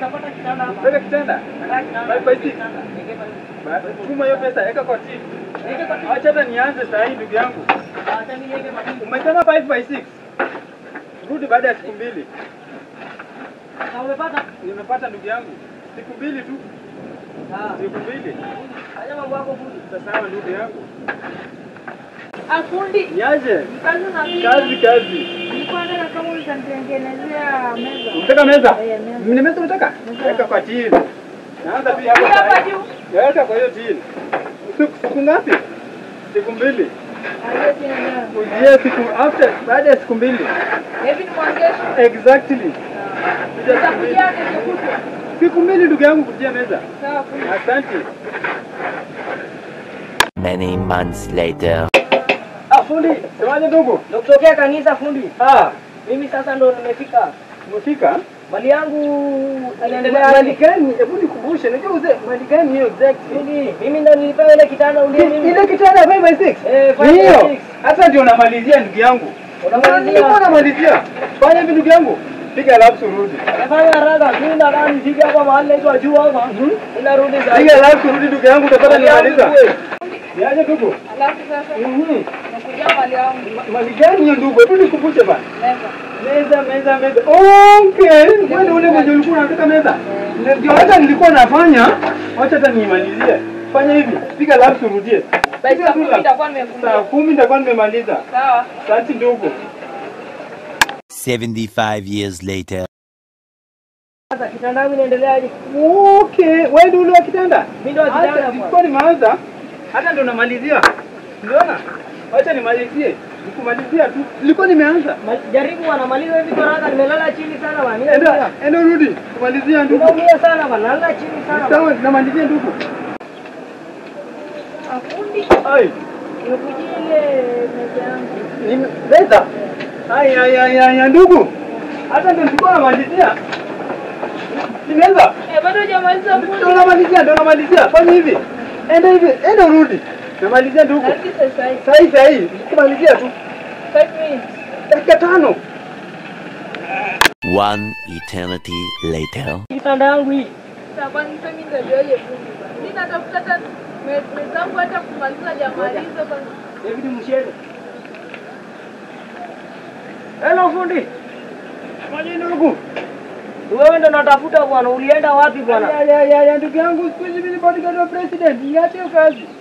Utapata kitanda hapa. Weka kitanda. Nataka kitanda. Five by six. Niweke pale. Ba- Chuma hiyo pesa, weka kwa chini. Niweke kwa chini. Acha hata nianze saa hii ndugu yangu. Acha niweke kwa chini. Umesema 5 by 6. Rudi baada ya siku mbili. Na umepata? Nimepata ndugu yangu. Siku mbili tu. Ah. Siku mbili. Fanya mambo yako fundi. Sasa sawa ndugu yangu. Afundi, Niaje? kazi na Kazi kazi. Nilikuwa nataka kama utanitengenezea meza. Unataka meza? Eh, meza. Ni meza unataka? Meza. Weka kwa chini. Naanza pia hapo. Hii hapa saa hii. juu. Weka kwa hiyo chini. Siku siku ngapi? Siku mbili. Aliye tena ndani. Ujie siku after baada ya siku mbili. Hivi ni mwangesho. Exactly. Kuja siku mbili. Nitakuja kesho kutwa. Siku mbili ndugu yangu kujia meza. Sawa fundi. Asante. Many months later. Ah, fundi, semaje ndugu? Nakutokea kanisa fundi. Ah, Mimi sasa ndo nimefika. umefika? Mali yangu inaendelea Mali gani? Hebu nikumbushe, najua uzee mali gani hiyo exactly? Fundi, mimi ndo nilipewa ile kitanda ulie mimi. Ile kitanda 5 by 6. Eh, five by Hiyo. six. Hata ndio namalizia ndugu yangu. Unamalizia? Nilikuwa namalizia. Fanya hivi ndugu yangu. Piga lapsu rudi. Nafanya haraka, mimi nataka nifike hapa mahali naitwa juu hapa. Ninarudi sasa. Piga lapsu rudi ndugu yangu utapata Mali yangu nimaliza. kweli. Niaje ndugu? Alafu sasa Mhm. nakuja mali yangu. Mali gani hiyo ndugu? Hebu nikumbushe bana. Meza. Meza, meza, meza. Okay. Wewe ndio ule mwenye ulikuwa unataka meza. Ndio hata nilikuwa nafanya. Wacha hata niimalizie. Fanya hivi. Piga lapsu rudie. Basi Piga saa tu kumi lapsu. nitakuwa Saa nimefunga. kumi nitakuwa nimemaliza. Sawa. Asante ndugu. 75 years later. Sasa kitanda yangu inaendeleaje? Okay, wewe ndio ule wa kitanda? Mimi ndo wa Hata kitanda nilikuwa nimeanza. Hata ndo namalizia. Unaona? Wacha nimalizie. Nikumalizia tu. Nilikuwa nimeanza. Ma- Jaribu anamaliza hivi kwa haraka, nimelala chini sana bwana. Mimi Enda, naumia. enda rudi. Kumalizia ndugu. Naumia sana bwana, nalala chini sana. bwana. Sawa, namalizia ndugu. Afundi, Ai, nimekujia ile meza yangu. nime- meza. Ai, ai, ai, ai, ai, ndugu. Hata ndo nilikuwa namalizia. Ni meza. Eh, bado hujamaliza fundi. Ndo namalizia, ndo namalizia. Fanya hivi. Enda hivi, enda rudi. Namalizia ndugu. Narudi sasa hivi. Sahi sahi, kumalizia tu. Five minutes. Dakika tano. One eternity later. Kitanda yangu hii. Sasa kwani sasa mimi nitajuaje fundi bwana? Mimi natafuta hata me- mezangu hata kumaliza hajamaliza bwana. David Mshele. Hello fundi. Maji ndugu. Wewe ndo natafuta bwana, ulienda wapi bwana? Ya, ya, ya, ya, ndugu yangu siku hizi mimi ni bodyguard wa president. Niache hiyo kazi.